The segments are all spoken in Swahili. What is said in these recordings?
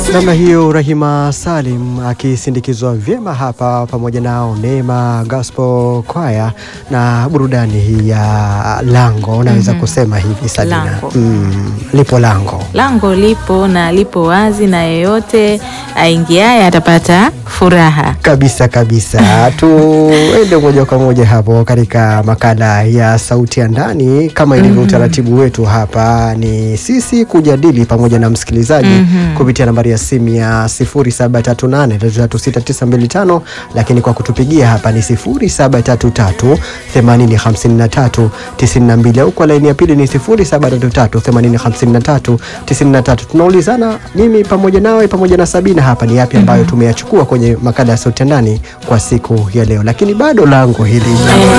Namna hiyo Rahima Salim akisindikizwa vyema hapa pamoja nao Neema Gospel Choir na burudani hii ya lango, unaweza Mhm. kusema hivi Sabina. Lango. Mm, lipo lango Lango lipo na lipo wazi, na yeyote aingiaye atapata furaha. kabisa kabisa. Tuende moja kwa moja hapo katika makala ya sauti ya ndani. Kama ilivyo utaratibu wetu hapa, ni sisi kujadili pamoja na msikilizaji Mhm. kupitia nambari ya simu ya 0738336925 lakini kwa kutupigia hapa ni 0733805392 au kwa laini ya pili ni 0733805393. Tunaulizana mimi pamoja nawe pamoja na Sabina hapa ni yapi ambayo tumeyachukua kwenye makala ya sauti ya ndani kwa siku ya leo, lakini bado lango hili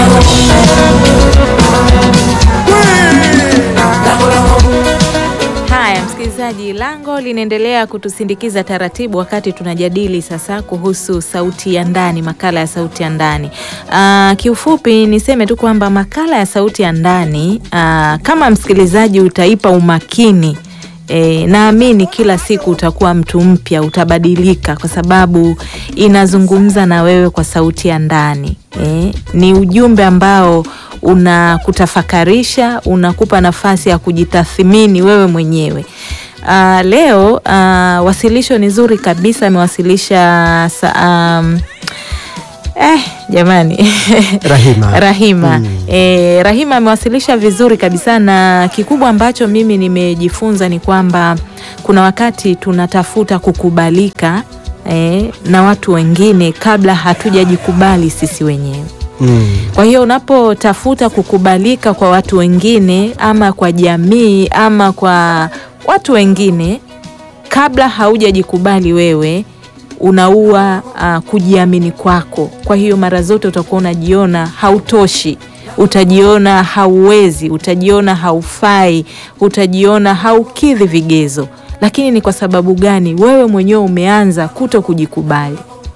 Haya, msikilizaji, lango linaendelea kutusindikiza taratibu wakati tunajadili sasa kuhusu sauti ya ndani, makala ya sauti ya ndani. Ah, kiufupi niseme tu kwamba makala ya sauti ya ndani ah, kama msikilizaji utaipa umakini E, naamini kila siku utakuwa mtu mpya, utabadilika kwa sababu inazungumza na wewe kwa sauti ya ndani. E, ni ujumbe ambao unakutafakarisha, unakupa nafasi ya kujitathmini wewe mwenyewe. Ah, leo ah, wasilisho ni zuri kabisa, amewasilisha sa- um, eh, jamani Rahima. Rahima. Mm. E, Rahima amewasilisha vizuri kabisa, na kikubwa ambacho mimi nimejifunza ni kwamba kuna wakati tunatafuta kukubalika e, na watu wengine kabla hatujajikubali sisi wenyewe. Mm. Kwa hiyo unapotafuta kukubalika kwa watu wengine ama kwa jamii ama kwa watu wengine kabla haujajikubali wewe unaua uh, kujiamini kwako. Kwa hiyo mara zote utakuwa unajiona hautoshi, utajiona hauwezi, utajiona haufai, utajiona haukidhi vigezo. Lakini ni kwa sababu gani? Wewe mwenyewe umeanza kuto kujikubali.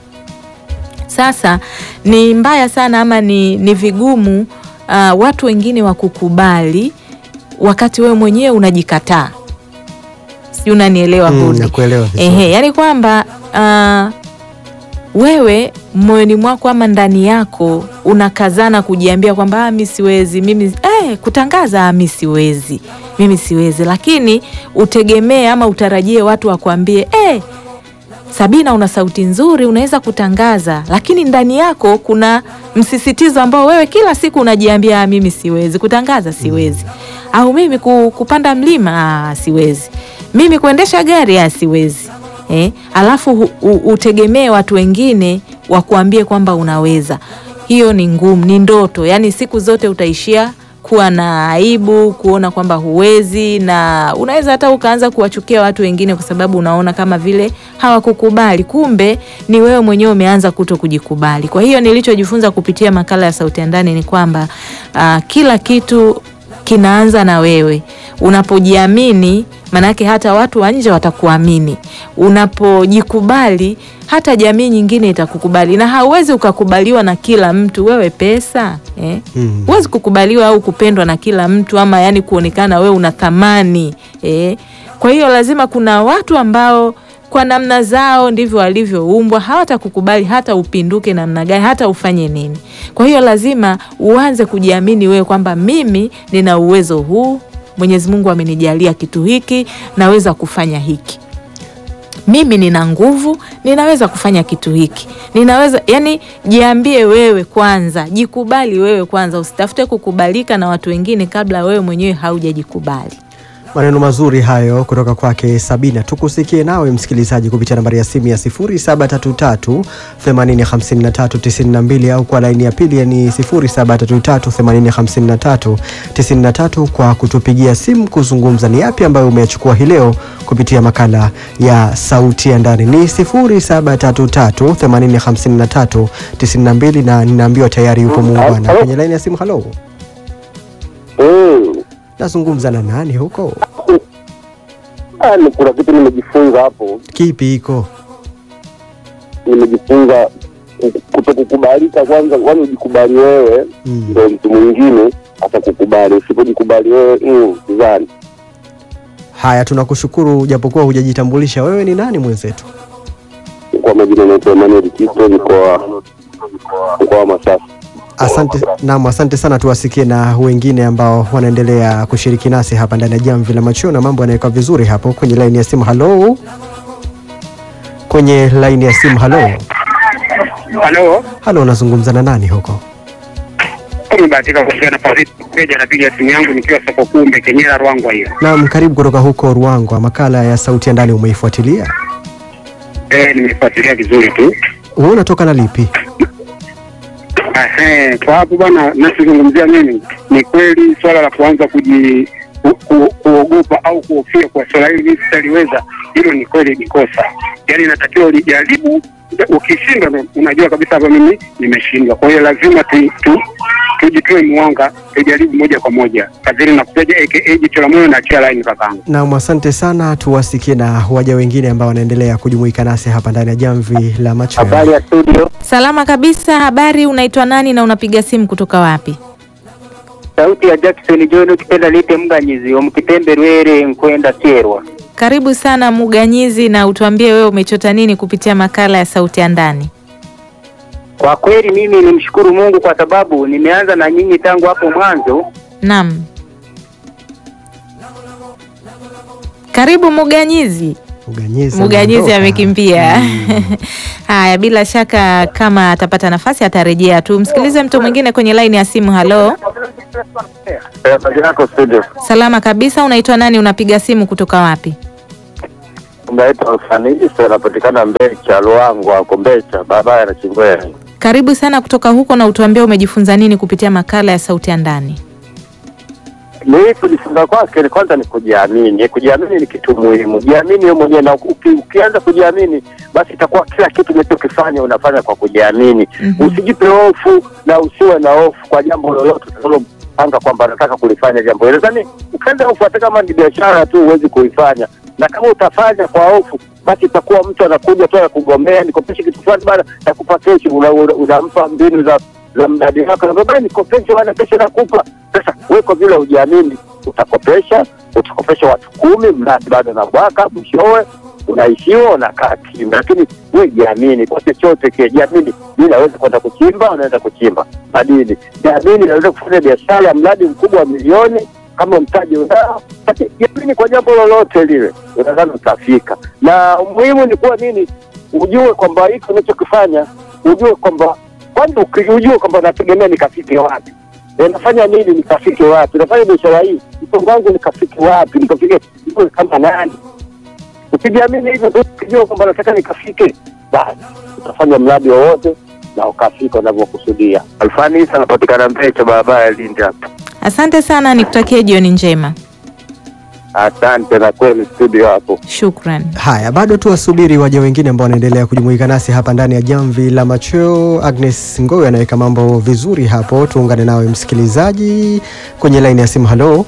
Sasa ni mbaya sana ama ni, ni vigumu uh, watu wengine wakukubali wakati wewe mwenyewe unajikataa. Sijui unanielewa Mm, Budi? nakuelewa vizuri. Ehe, yani kwamba uh, wewe moyoni mwako ama ndani yako unakazana kujiambia kwamba ah, mi siwezi mimi eh, kutangaza ah, mi siwezi mimi siwezi, lakini utegemee ama utarajie watu wakuambie eh, Sabina, una sauti nzuri, unaweza kutangaza, lakini ndani yako kuna msisitizo ambao wewe kila siku unajiambia ah, mimi siwezi kutangaza, siwezi au mimi ku- kupanda mlima ah, siwezi, mimi kuendesha gari ah, siwezi eh? Alafu hu- u- utegemee watu wengine wakuambie kwamba unaweza. Hiyo ni ngumu, ni ndoto. Yani siku zote utaishia kuwa na aibu, kuona kwamba huwezi, na unaweza hata ukaanza kuwachukia watu wengine kwa sababu unaona kama vile hawakukubali. Kumbe ni wewe mwenyewe umeanza kuto kujikubali. Kwa hiyo nilichojifunza kupitia makala ya Sauti ya Ndani ni kwamba ah, kila kitu kinaanza na wewe. Unapojiamini, manake hata watu wa nje watakuamini. Unapojikubali, hata jamii nyingine itakukubali, na hauwezi ukakubaliwa na kila mtu. Wewe pesa eh? Mm. Huwezi kukubaliwa au kupendwa na kila mtu, ama yani kuonekana wewe una thamani eh? Kwa hiyo lazima kuna watu ambao kwa namna zao ndivyo walivyoumbwa, hawatakukubali hata upinduke namna gani, hata ufanye nini. Kwa hiyo lazima uanze kujiamini wewe kwamba mimi nina uwezo huu, Mwenyezi Mungu amenijalia kitu hiki, naweza kufanya hiki mimi nina nguvu, ninaweza kufanya kitu hiki, ninaweza yani, jiambie wewe kwanza, jikubali wewe kwanza, usitafute kukubalika na watu wengine kabla wewe mwenyewe haujajikubali. Maneno mazuri hayo kutoka kwake Sabina. Tukusikie nawe msikilizaji kupitia nambari ya simu ya 0733 805392 au kwa laini ya pili ni 0733 805393 93 kwa kutupigia simu kuzungumza ni yapi ambayo umeyachukua hii leo kupitia makala ya sauti ya ndani. Ni 0733 805392 na ninaambiwa tayari yupo muungwana kwenye laini ya simu. Halo, Mm. nazungumza na nani huko? Ah, ni kuna kitu nimejifunza hapo, Kipi iko? nimejifunza kutokukubalika kwanza, kwani ujikubali wewe Mm. ndio mtu mwingine atakukubali. Usipojikubali wewe mm, sidhani. Haya, tunakushukuru japokuwa hujajitambulisha, wewe ni nani mwenzetu? Kwa majina naitwa Emmanuel Tito, mkoa mkoa wa Masasi. Asante naam, asante sana. Tuwasikie na wengine ambao wanaendelea kushiriki nasi hapa ndani ya jamvi la machweo, na mambo yanawekwa vizuri hapo kwenye laini ya simu. Halo, kwenye laini ya simu. Halo, Halo, halo, unazungumza na nani huko? nimebahatika kuongea na Fadhili Peja, napiga simu yangu nikiwa soko kuu Mbekenyera Rwangwa hiyo. Naam, karibu kutoka huko Ruangwa. Makala ya sauti ya ndani umeifuatilia? Eh, nimefuatilia vizuri tu. Wewe unatoka na lipi? Ehe, kwa hapo bwana, nachozungumzia mimi ni kweli swala la kuanza kuji ku, ku, kuogopa au kuhofia kwa swala hili mimi sitaliweza, hilo ni kweli ni kosa. Yaani inatakiwa ulijaribu, ukishindwa ndo unajua kabisa hapa mimi nimeshindwa. Kwa hiyo lazima tu, tu, tujitoe mwanga, tujaribu moja kwa moja. Fadhili na kupeja aka jicho la moyo na achia line kakangu. Naam, asante sana. Tuwasikie na waja wengine ambao wanaendelea kujumuika nasi hapa ndani ya jamvi la machweo. Habari ya studio, Salama kabisa. Habari, unaitwa nani na unapiga simu kutoka wapi? sauti ya Jackson John ukipenda lite mganyizi omkitembe rwere nkwenda kyerwa Karibu sana Muganyizi, na utuambie wewe umechota nini kupitia makala ya sauti ya ndani. kwa kweli mimi nimshukuru Mungu kwa sababu nimeanza na nyinyi tangu hapo mwanzo Naam, karibu Muganyizi. Muganyizi Muganyizi ameondoka. amekimbia. Mm. Haya, bila shaka kama atapata nafasi atarejea tu. Msikilize mtu mwingine kwenye laini ya simu. Halo, habari yako studio? salama kabisa. Unaitwa nani? Unapiga simu kutoka wapi? Unaitwa Ufanisi, anapatikana Mbecha Luangwa, ako Mbecha, barabara ya Chingwea. Karibu sana kutoka huko, na utuambie umejifunza nini kupitia makala ya sauti ya ndani. Mimi kujifunza kwake ni kwanza ni kujiamini. Kujiamini ni kitu muhimu. Jiamini wewe mwenyewe, na uki, ukianza kujiamini, basi itakuwa kila kitu unachokifanya unafanya kwa kujiamini. Mhm. Usijipe hofu na usiwe na hofu kwa jambo lolote utalopanga kwamba nataka kulifanya jambo hilo. Yaani ukaenda hofu, hata kama ni biashara tu huwezi kuifanya, na kama utafanya kwa hofu basi itakuwa mtu anakuja tu anakugombea, nikopeshe kitu fulani bana, nakupa kesho, una- una- unampa mbinu za za mradi wako, na baba nikopeshe bana, kesho nakupa. Sasa wewe kwa vile hujiamini, utakopesha, utakopesha watu kumi, mradi bado na mwaka, mwishowe unaishiwa, unakaa kimya. Lakini wewe jiamini kwa chochote kile, jiamini. Mimi naweza kwenda kuchimba, unaweza kuchimba madini, jiamini, naweza kufanya biashara ya mradi mkubwa wa milioni kama mtaji unao, basi jiamini kwa jambo lolote lile, unadhani utafika. Na muhimu ni kuwa nini, ujue kwamba hiki unachokifanya, ujue kwamba kwanza uki- ujue kwamba nategemea nikafike wapi E, nafanya nini nikafike wapi? Nafanya biashara hii, mtongo wangu nikafike wapi? Nikafike niwe kama nani? Ukijiamini hivyo tu, ukijua kwamba nataka nikafike, basi utafanya mradi wowote na ukafika unavyokusudia. Alfani Isa anapatikana Mbecha, barabara ya Lindi hapa. Asante sana, nikutakie jioni njema. Asante na kweli studio hapo. Shukran. Haya, bado tu wasubiri waja wengine ambao wanaendelea kujumuika nasi hapa ndani ya jamvi la machweo. Agnes Ngowe anaweka mambo vizuri hapo, tuungane nawe msikilizaji kwenye laini ya simu. Halo,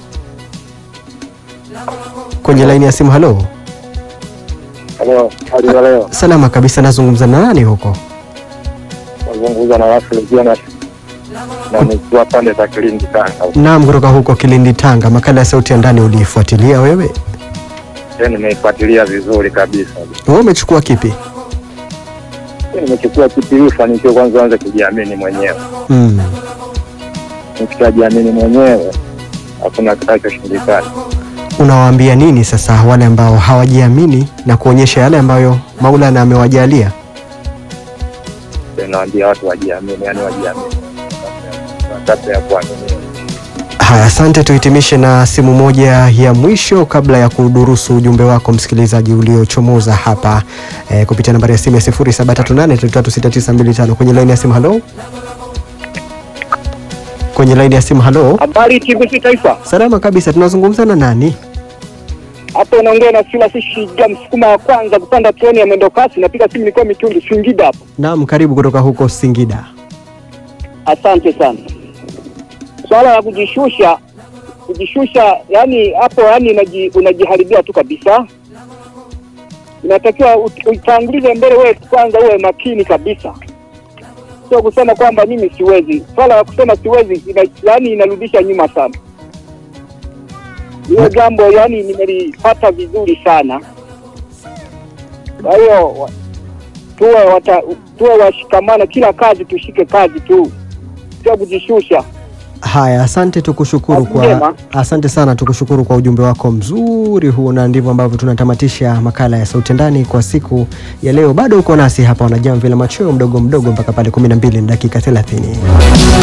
kwenye laini ya simu. Halo, Halo, hali ya leo salama kabisa. Nazungumza na nani huko? nazungumza na watu wengine na na nikiwa pande za Kilindi Tanga. Naam, kutoka huko Kilindi, Tanga. Makala ya sauti ya ndani uliifuatilia wewe? Nimeifuatilia vizuri kabisa. Wewe umechukua kipi? Nimechukua kipi hii fanikiwa kwanza anze kujiamini mwenyewe. Mm. Nikishajiamini mwenyewe hakuna kitakachoshindikana. Unawaambia nini sasa wale ambao hawajiamini na kuonyesha yale ambayo Maulana amewajalia? Naambia watu wajiamini, yani wajiamini kabla ya kuamini. Haya, asante. Tuhitimishe na simu moja ya mwisho kabla ya kudurusu ujumbe wako msikilizaji uliochomoza hapa eh, kupitia nambari ya simu ya 0738336925 kwenye laini ya simu. Halo, kwenye laini ya simu. Halo, habari TBC Taifa salama kabisa. Tunazungumza na nani? hapo unaongea na Silas Shiga msukuma wa kwanza kupanda treni ya mwendo kasi napiga simu nilikuwa Mitundu Singida hapo Naam, karibu kutoka huko Singida. asante sana swala la kujishusha kujishusha yani hapo yani unaji, unajiharibia tu kabisa inatakiwa ut- utangulize mbele wewe kwanza uwe makini kabisa sio kusema kwamba mimi siwezi swala la kusema siwezi ina, yani inarudisha nyuma sana Hiyo jambo yani nimelipata vizuri sana. Kwa hiyo wa- tuwe wata, tuwe washikamana, kila kazi tushike kazi tu, sio kujishusha. Haya, asante, tukushukuru Kazi kwa njema. asante sana, tukushukuru kwa ujumbe wako mzuri huu, na ndivyo ambavyo tunatamatisha makala ya Sauti ya Ndani kwa siku ya leo. Bado uko nasi hapa, wanajamvi la machweo mdogo mdogo mpaka pale 12 na dakika 30.